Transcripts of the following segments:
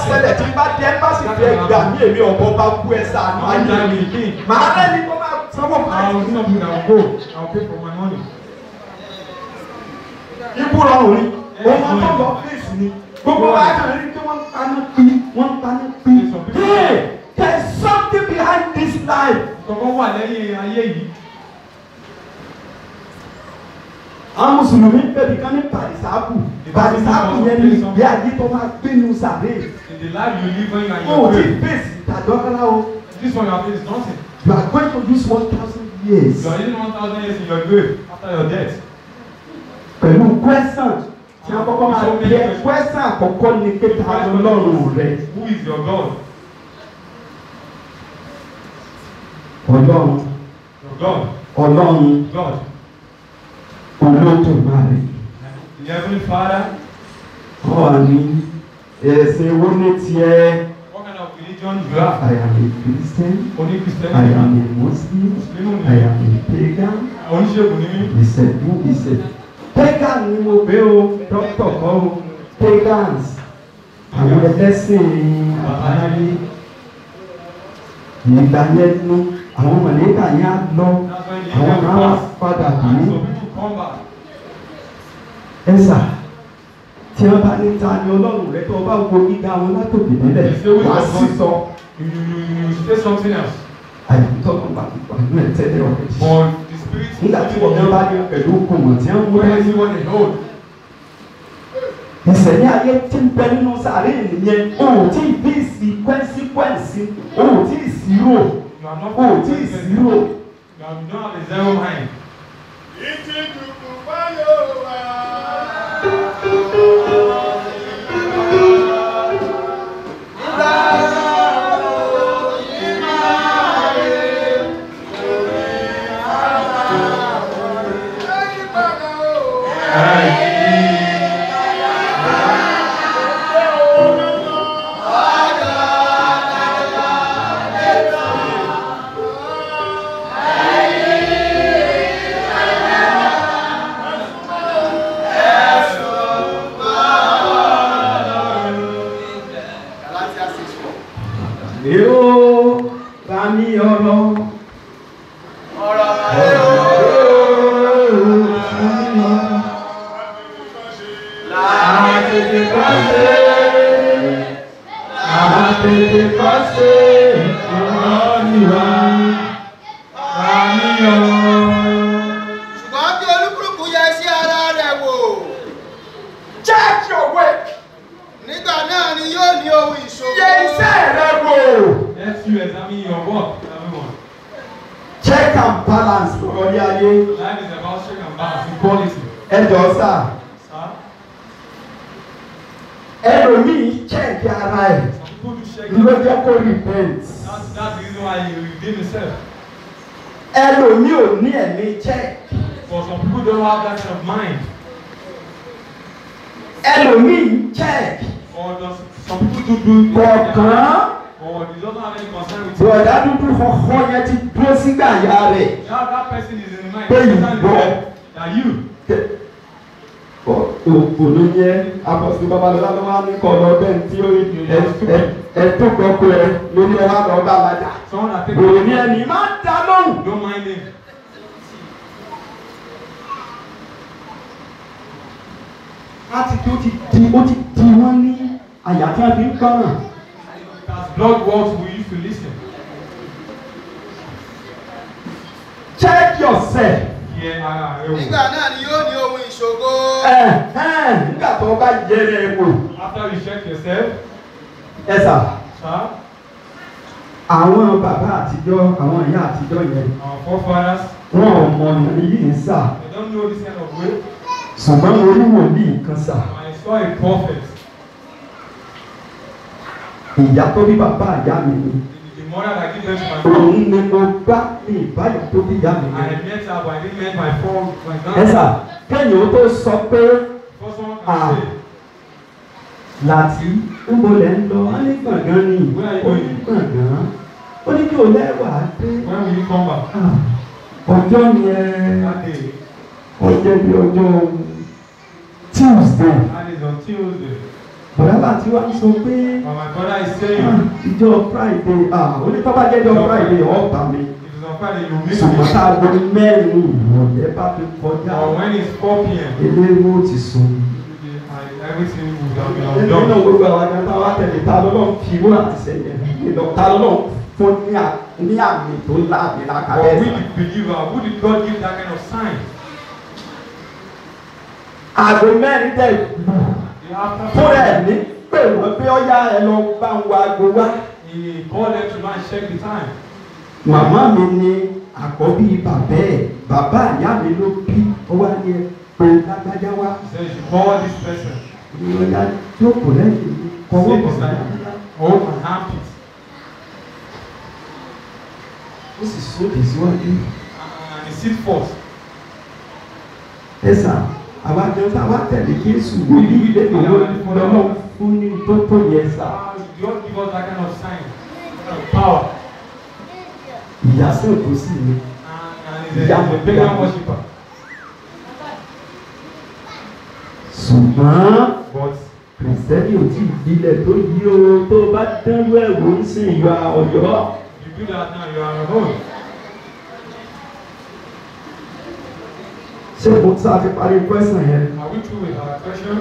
ṣẹlẹ̀ tí bá dé ẹ́mbásì fẹ́ gbà mí èmi ọ̀bọ bá kú ẹ sànú One ayé time mi he came. màá rẹ́ni tó máa sanwó I pàtó. will not I will go. I will pay for my money. ikú rọrùn ni òun máa tó lọ fèsì ni gbogbo wa kàn rí pé wọ́n ń paná pí wọ́n ń paná pí. hey there is something behind this life. Kọ̀kọ́ wà lẹ́yìn ayé yìí. àwọn mùsùlùmí bẹ̀bí kan ní pàdísàkù pàdísàkù yẹn ni ìgbé ayé tó máa gbénu sàré. In the life you live when you are in o your ò tí grave. fèsì tàdọ́kọ́lá o This one you have is nothing. you are going to use one thousand years. You are living one thousand years in your grave after your death. pẹ̀lú question tí a kọ́kọ́ máa bí ẹ question àkọ́kọ́ ni pé ta ló lọ́rùn rẹ. Who is your God? ọlọ́run Your God. ọlọ́run God. olódùmarè The Heavenly Father. ọ̀ ní ẹ̀sìn wo ní tiẹ̀. What kind of religion you have? I am a Christian. Only I Christianity. am a Muslim. Muslim I ni. am a pagan. Oníṣègùn ni mí. ìṣẹ̀dú ìṣẹ̀. pagan ni mo gbé o dókítà kọ́ o pagans àwọn ẹlẹ́sìn àbáyé ìgbà yẹn nu àwọn mọ̀lẹ́kà yẹn á lọ That's when the àwọn angel máa wá pass. padà And bí some people come back. ẹ̀sà tí wọ́n bá ní ta ni ọlọ́run rẹ tó o bá wo gíga wọn látòkè délẹ̀ wàá sì sọ You, you, you, you say something else. àyàtọ̀ tó bá wà nínú ẹ̀ tẹ́lẹ̀ ọ̀rẹ́ jì. But the spirit nígbà tí wọ́n bá ní pẹ̀lú kùmọ̀ tí wọ́n mú Where ẹ́ is he what they hold? ìṣẹ̀lẹ̀ ayé tí ń bẹ nínú sàárè nìyẹn o ò tí ì bí sí kwẹ́nsíkwẹ́nsì o ò tí ì sírò You are not o ò tí ì sírò You have you don't have a zero mind. èrò bá mi ọ̀rọ̀ àtètè kọ́ ṣe àtètè kọ́ ṣe ọ̀rọ̀ nìwà bá mi ọ̀rọ̀. ṣùgbọ́n kí olúkúlùkù yẹ sí ara rẹ̀ wò check your work nígbà náà ni yóò ní ohun ìṣòro. yẹ iṣẹ́ rẹ wò. Let you examine your work, everyone. check and balance lọ́rọ̀ ní ayé Life is about check and balance, equality. ẹ jọ sá Sir, ẹlòmíì check ara ẹ̀ some people do check ló jẹ́ kó repent That's, that's the reason why you redeem yourself. ẹlòmíì ò ní ẹ̀mí check But some people don't have that kind of mind. ẹlòmíì check Or does, some people do do kọ̀ọ̀kan Or they don't have any concern with bọ̀dá dúdú kọ̀ọ̀kan yẹn ti dúró sígbà ya rẹ̀ That, that person is in the mind. Pé That person is ìgbọ́. there. That you. òkò ló yẹ apọ̀sí babalọ́lá ló wá ní kọ́ lọ bẹ́ẹ̀ tí ó ẹ tó gbọ́kọ ẹ lórí ẹ wá lọ bá alájà Someone that takes òní ẹni máa ń dá lóhùn. Don't mind him. láti tó ti di ó ti di wọ́n ní àyà tí wọ́n fi ń gbọ́ràn. As blood works, we used to listen. check yourself. Here, ara rẹ wò. nígbà náà ni yóò ní ohun ìṣòro. ẹ ẹ nígbà tó o bá yẹrẹ wò. After you check yourself, ẹ sà sir, àwọn bàbá àtijọ́ àwọn ìyá àtijọ́ yẹn our forefathers, wọn ò mọ ọ̀nà yìí ń sà they don't know this kind of way. ṣùgbọ́n mo rí wòlíì kan sà. I saw a prophet. ìyá tó bí bàbá ìyá mi ni The, the mother that gave birth to my òun ni mo bá ní ìbáyọ̀ tó bí ìyá mi I ni. had met her, but I didn't met my phone, my ẹ sà grandmother. kẹ́yìn ó tó sọ pé Before someone Ah. can say, láti ń bolẹ̀ ń lọ wọ́n ní gbọ̀ngàn ni ó ní gbọ̀ngàn ó ní kí o lẹ́wàá dé. when will you come back? Ah, ọjọ́ yẹn That day. ọjọ́ bí ọjọ́ Tuesday That is on Tuesday. bọ̀dá láti wá ń sọ pé But my brother is ah, saying, ìjọ friday ah onítọ́ba jẹ́jọ́ friday ọ̀ọ́ta mi if it's on Friday, you miss ṣùgbọ́n tá it. a gbọ́ mẹ́rin ìrọ̀lẹ́ bá fi kọjá Or when it's 4 p.m., eléwó ti sùn. and everything will have been nínú undone. gbogbo àwọn akẹ́kọ̀ọ́ táwa tẹ̀lé ta lọ́lọ́ fi wúrà ti sẹ́yìn ìlọ ta lọ́lọ́ fún ní à- ní àmì tó láàmì But we lákàlẹ́ the believer, who did God give that kind of sign? àgbo mẹ́rin tẹ̀ The after fún ẹ̀ ní pé wọ́n pé ọ̀yá ẹ lọ bá ń wa agbo wá. he called them to go and check the time. màmá mi ní àkọ́bí bàbá ẹ̀ bàbá ìyá mi ló bí ọwọ́ ni ẹ pé lágbájá wá. He said, you call this person. ìrọ̀lá jókòó lẹ́yìn mi kọ́wọ́ Sit bọ̀ beside lágbájá. him. Hold my armpit. ó sì sóde síwájú. And he sit forth. ẹ sà àwa jẹun tá a wá tẹ̀lé Jésù wòlíì ilé ìwé lọ́wọ́ fún ní tó tó yẹ sà. Ah, God give us that kind of sign, that kind of power. ìyá sèkó sí mi. And, and he's a, he's a pagan worshiper. ṣùgbọ́n But kìrìsìtẹ́nì ò tí ì gbilẹ̀ tó yí o tó bá dánwó ẹ̀wò ń sìn ìyá ọ̀yọ́. you do that now, you are on your own. ṣé mo sá ti parí kwẹ́sàn yẹn. Are we through with our question?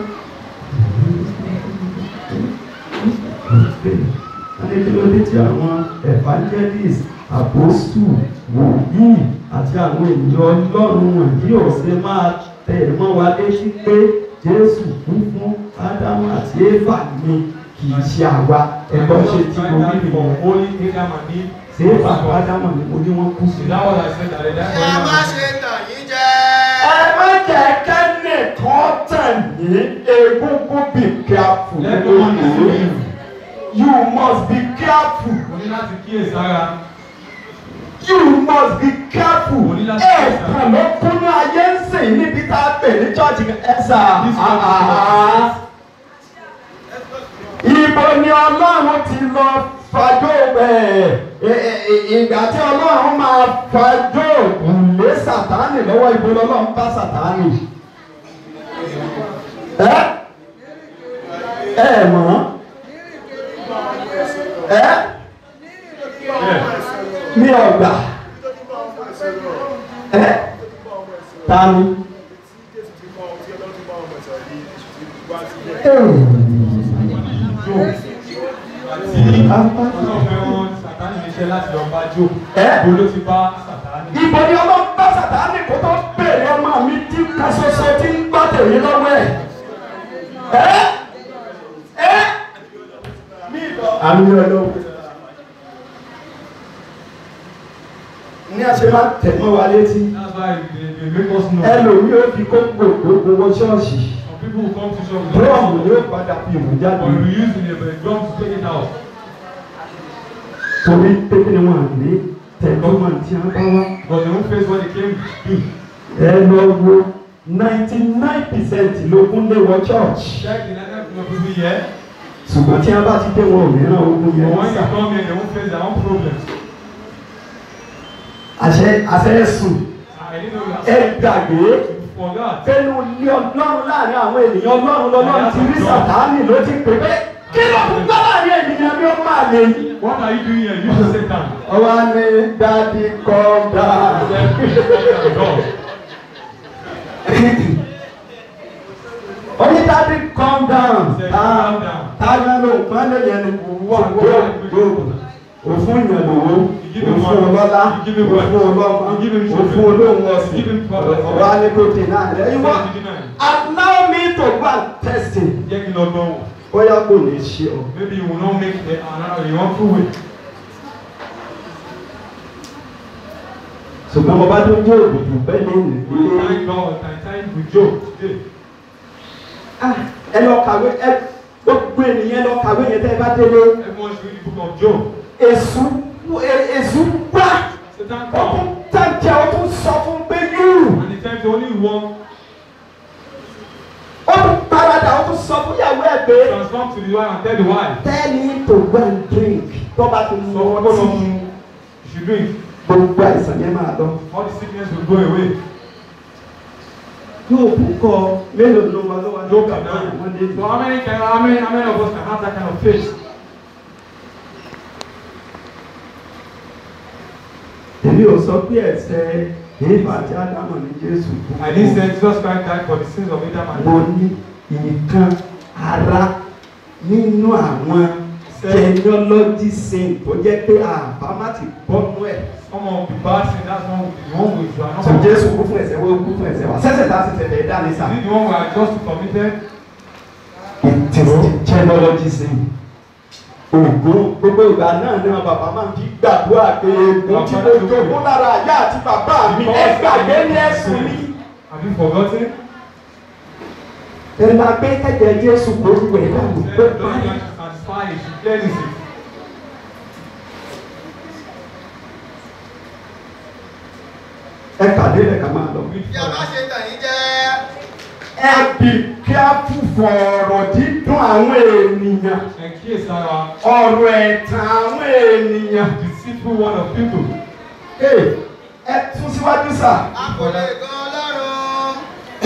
Adé kí ló dé tí àwọn evangelist apostle wòlíì àti àwọn ènìyàn ọlọ́run wọ̀nyí ò ṣe máa tẹ̀ mọ́ wa létí pé Jésù kú fún Ádámù àti Éfà ni kì í ṣe àwa ẹ̀kọ́ ṣe tí mo rí for nìyẹn. only Adam and Eve. Ṣé Éfà àti Ádámù ni mo ní wọ́n kú sí? Is that what I said that day? That's ẹ má what ṣe tàn yín jẹ. Ẹ má jẹ́ kẹ́nìkan tàn yín egungun be careful. Let no one deceive you. You must be careful. Mo ní láti kíyèsára. You must be careful. Mo ní láti Ẹ kíyèsára. kàn ló kúnú ayé ń sìn níbi tá a pè ní chọ́ọ̀chì ẹ̀sà. This one Ibo ni Ọlọ́run ti lọ fàjọ ẹ̀ ìgbà tí Ọlọ́run máa fàjọ lé Sàtánì lọ́wọ́ ibo lọ́lọ́run bá Sàtánì. Ẹ ẹ mọ̀ ẹ Yeah. mi ọgbà ẹ tani. Àti ọlọ́run fẹ́ràn Sàtánì níṣẹ́ láti lọ bá Jó. Ẹ́. Ibo ló ti bá Sàtánì? Ibo ni Ọlọ́run bá Sàtánì kó tó bèrè ọmọ mi tí ká ṣoṣo tí ń gbọ́ tèmi lọ́wọ́ ẹ̀. Ẹ́ ẹ́ àmì ọlọ́run. Ní àṣẹ máa tẹ̀ mọ́ wa létí. That's why they, they make us know. Ẹlòmí ó fi kókò gbogbo wọ ṣọ́ọ̀ṣì. Some people who come to church with Bọ́ọ̀mù ni ó padà fi ìwò jáde. Or you use in a drum to take it out. Torí pé kí ni wọ́n à ní tẹ̀lọ́mọ̀ tí wọ́n bá wá. But they won't face what they came to do. Ẹ lọ wo ninety nine percent ló kún lé wọ church. Check the number of people here. ṣùgbọ́n tí a bá ti dé wọn ò ní ràn ogun But yẹn when sá. you come here, they won't face their own problems. àṣẹ àṣẹ sùn I didn't know ẹ that. gbàgbé You forgot. pẹ̀lú ilé ọlọ́run láàrin àwọn ènìyàn ọlọ́run lọ́lọ́run ti rí sàtáàmì ló ti pè pé kí ló fún gbọ́ láàrin ènìyàn bí ó máa lè yí. What are you doing here? You should sit down. ọwọ́ ni dádì kọ́ńdà. God. ó ní dádì kọ́ńdà. Say, calm down. táyà ló ń pọ́n lé yẹn ni Wà gbogbo òfun yẹn lówó You give him òfun money. ọlọ́lá You give him wealth. òfun ọlọ́mọ You give him òfun children. olóhùn You ọ̀sìn give him property. ọ̀rọ̀ alẹ́kọ̀tì náà rẹ̀ ìwọ Say, did you know? allow me to go and test it Jẹ́ kí n lọ gbọ́ wò. bóyá kò ní ṣe ọ. Maybe you will not make the another you want to win. ṣùgbọ́n mo bá tó jẹ́ òbòdù bẹ́ẹ̀ ní ìdílé. Thank God. Thank thank with Job today. ẹ lọ kàwé ẹ gbogbo ènìyàn lọ kàwé yẹn tẹ́ ẹ bá délé Everyone should read the book of Job. èṣù èṣù gbá Satan ó tún come. tẹ̀jẹ̀ ó tún sọ fún pé yúù And the time the only one ó tún paradà ó tún sọ fún ìyàwó ẹ̀ pé transform to the wife and tell the wife. tell him to go and drink tó bá ti So mú what of ọtí you should drink. gbogbo àìsàn yẹn máa lọ. All the sickness will go away. yóò bú kọ mélòó ló wà lọ́wọ́ Job bàbá can àwọn have. dé So how many can how many how many of us can have that kind of faith? èmi ò sọ pé ẹ̀ṣẹ̀ èèfà àti ádámọ̀ ní jésù kú I didn't say Jesus Christ died for the sins of Adam and mo Eve. ní nǹkan ara nínú àwọn genealogy sin tó jẹ́ pé àbámá ti bọ́nú ẹ̀. Some of the bad sin, that's one the one which you are not. so jésù kú fún ẹ̀ṣẹ̀ wọ́n kú fún ẹ̀ṣẹ̀ wa sẹ́sẹ̀ tá a sì tẹ̀lé dá ní sà. Is it the one we are just committed? it is the genealogy sin. ògùn gbogbo ìgbà náà ni wọn bàbá máa ń fi gbàdúrà pé egun tí mo jogún lára àyà àti bàbá mi ẹ gbàgbé ní ẹ̀sùn mi. Have you forgotten? ẹ máa gbé kẹ̀kẹ́ jésù kó wẹ̀ dànù Said, pé Don't you báyìí. want to satisfy it? You clearly see. ẹ kàdé rẹ̀ ká máa lọ. Read Bí a bá further. ṣe tàn yín jẹ́. ẹ bì kí a fún fọ̀rọ̀ dídùn àwọn ènìyàn And case our ọ̀rọ̀ ẹ̀tàn àwọn ènìyàn. deceitful word of people. Ee, ẹ tún síwájú sà. A kò lè gan Ọlọ́run.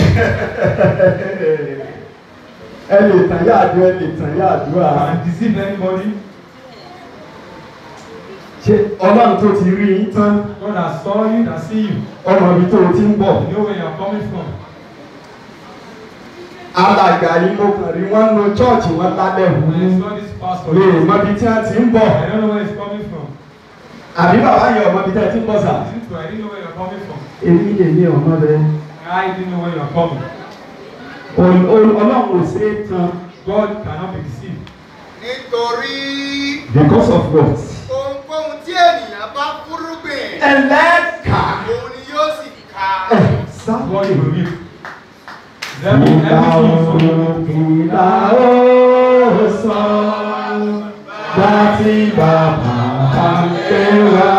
ẹ lè tàn yá àdúrà ẹ lè tàn yá àdúrà. And deceive anybody. ṣé ọlọ́run tó ti rí yín tán God that saw you, that see you. ọmọ ibi tó o ti ń bọ̀. You know where you are coming from. alàgbà yìí mo kàn rí wọn nu chọ́ọ̀chì wọn lábẹ́ When I wù saw this pastor, mi ò mọ ibi tí wọ́n ti ń bọ̀. I don't know where he's coming from. àbí bàbá yẹn ọmọ ibi tí wọ́n ti ń bọ̀ sà. Is it true? I didn't know where you're coming from. èmi èmi ọmọ rẹ I didn't know where you're coming. ọlọ́run ò ṣe é tán. God cannot be deceived. Nítorí because of what. ohunkóhun tí ènìyàn bá fúrúgbìn, ẹlẹ́ka òun ni yóò sì ká. ẹ̀ That's what sáwọ́dì. you will reap. Every, Ìlà everything from oòrùn ìlà ó sọ láti bàbá àgbẹ̀wá